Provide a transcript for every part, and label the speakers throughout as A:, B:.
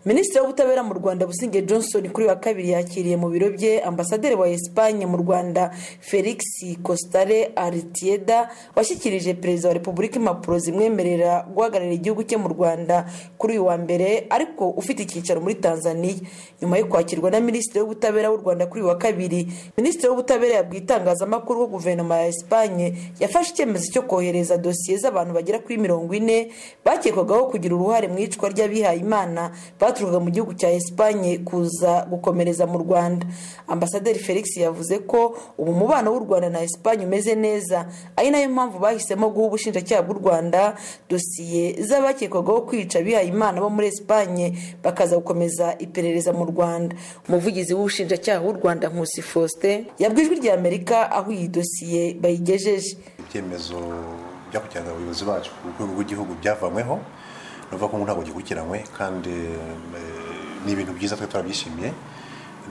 A: minisitiri w'ubutabera mu rwanda busingye johnson kuri wa kabiri yakiriye mu biro bye ambasaderi wa esipanye mu rwanda felix costare aritieda washyikirije perezida wa repubulika impapuro zimwemerera guhagararira igihugu cye mu rwanda kuri uyu wa mbere ariko ufite icyicaro muri tanzania nyuma yo kwakirwa na minisitiri w'ubutabera w'u rwanda kuri uyu wa kabiri minisitiri w'ubutabera yabwiye itangazamakuru ko guverinoma ya esipanye yafashe icyemezo cyo kohereza dosiye z'abantu bagera kuri mirongo ine bakekwagaho kugira uruhare mu icwa ry'abihayimana baturukaga mu gihugu cya esipanye kuza gukomereza mu rwanda ambasaderi felix yavuze ko ubu umubano w'u rwanda na esipanye umeze neza ari nayo mpamvu bahisemo guha ubushinjacyaha bw'u rwanda dosiye z'abakekwagaho kwica abihayimana bo muri esipanye bakaza gukomeza iperereza mu rwanda umuvugizi w'ubushinjacyaha w'u rwanda nkusi faustin yabwijwe rya amerika aho iyi dosiye bayigejeje
B: ibyemezo byakurikirana abayobozi bacu ku rwego rw'igihugu byavanyweho ni ukuvuga ko ntabwo gikurikiranywe kandi eh, ni ibintu byiza twe turabyishimiye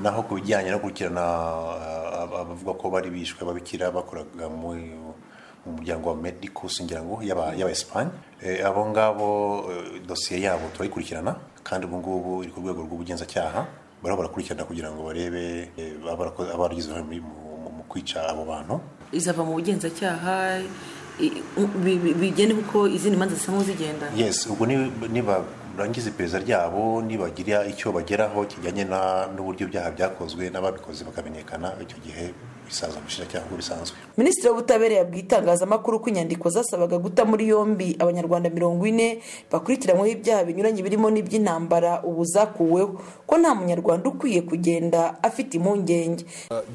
B: naho ku bijyanye no gukurikirana ah, ab- abavuga ko bari bishwe ababikira bakoraga muri mu muryango wa medicus ngira ngo y'aba- y'abayesipanye Eh, abo ngabo eh, dosiye yabo turayikurikirana kandi ubu ngubu iri ku rwego rw'ubugenzacyaha bariho barakurikirana kugira ngo barebe eh, abarakoze- abaragize uruhare muri- mu- mu- mu kwica abo bantu
C: izava mu bugenzacyaha i- bi- bi- bigende kuko izindi manza zisa nk'izigenda
B: yes ubwo ni- nibarangiza iperereza ryabo nibagira icyo bageraho kijyanye na- n'uburyo ibyaha byakozwe n'ababikoze bakamenyekana icyo gihe bisaza ubushinjacyaha nk'uko bisanzwe
A: minisitiri w'ubutabera yabwiye itangazamakuru ko inyandiko zasabaga guta muri yombi abanyarwanda mirongo ine bakurikiranyweho ibyaha binyuranye birimo n'iby'intambara ubu zakuweho ko nta munyarwanda ukwiye kugenda afite impungenge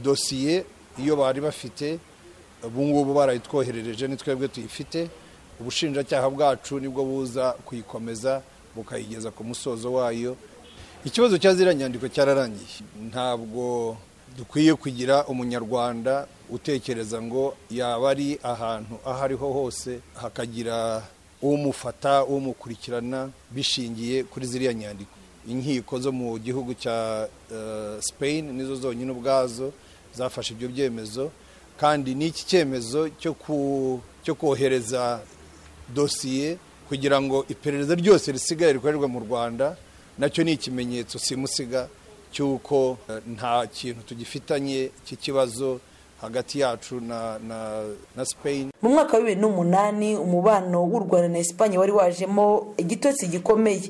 D: dosiye iyo bari bafite ubu ngubu barayitwoherereje ni twebwe tuyifite ubushinjacyaha bwacu nibwo buza kuyikomeza bukayigeza ku musozo wayo ikibazo cya ziriya nyandiko cyararangiye ntabwo dukwiye kugira umunyarwanda utekereza ngo yaba ari ahantu aho ariho hose hakagira umufata umukurikirana bishingiye kuri ziriya nyandiko inkiko zo mu gihugu cya eh, Spain nizo zonyine ubwazo zafashe ibyo byemezo kandi n'iki cyemezo cyo ku- cyo kohereza dosiye kugira ngo iperereza ryose risigaye rikorerwa mu rwanda nacyo ni ikimenyetso simusiga cy'uko eh, nta kintu tugifitanye cy'ikibazo hagati yacu na, na, na Spain
A: mu mwaka wa bibiri n'umunani umubano w'u rwanda na esipanye wari wajemo igitotsi gikomeye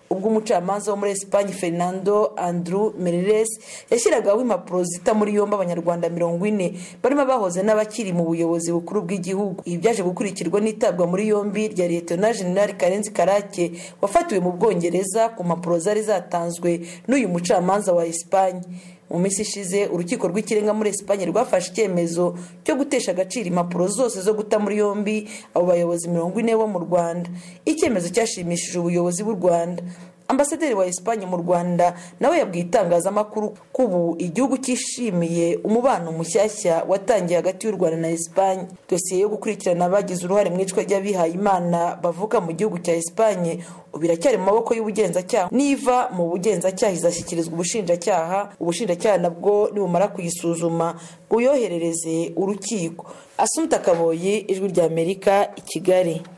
A: ubwo umucamanza wo muri esipanye fernando andrew mereres yashyiragaho impapuro zita muri yombi abanyarwanda mirongo ine barimo abahoze n'abakiri mu buyobozi bukuru bw'igihugu ibi byaje gukurikirwa n'itabwa muri yombi rya liyetona jenerali karenzi karake wafatiwe mu bwongereza ku mpapuro zari zatanzwe n'uyu mucamanza wa esipanye mu minsi ishize urukiko rw'ikirenga muri esipanye rwafashe icyemezo cyo gutesha agaciro impapuro zose zo guta muri yombi abo bayobozi mirongo ine bo mu rwanda icyemezo cyashimishije ubuyobozi bw'u rwanda ambasaderi wa esipanye mu rwanda nawe yabwiye itangazamakuru ko ubu igihugu cyishimiye umubano mushyashya watangiye hagati y'u rwanda na esipanye dosiye yo gukurikirana abagize uruhare mu icwa ry'abihayimana bavuka mu gihugu cya esipanye ubu iracyari mu maboko y'ubugenzacyaha niva mu bugenzacyaha izashyikirizwa ubushinjacyaha ubushinjacyaha nabwo nibumara kuyisuzuma buyoherereze urukiko asumta kaboyi ijwi ry'amerika i kigali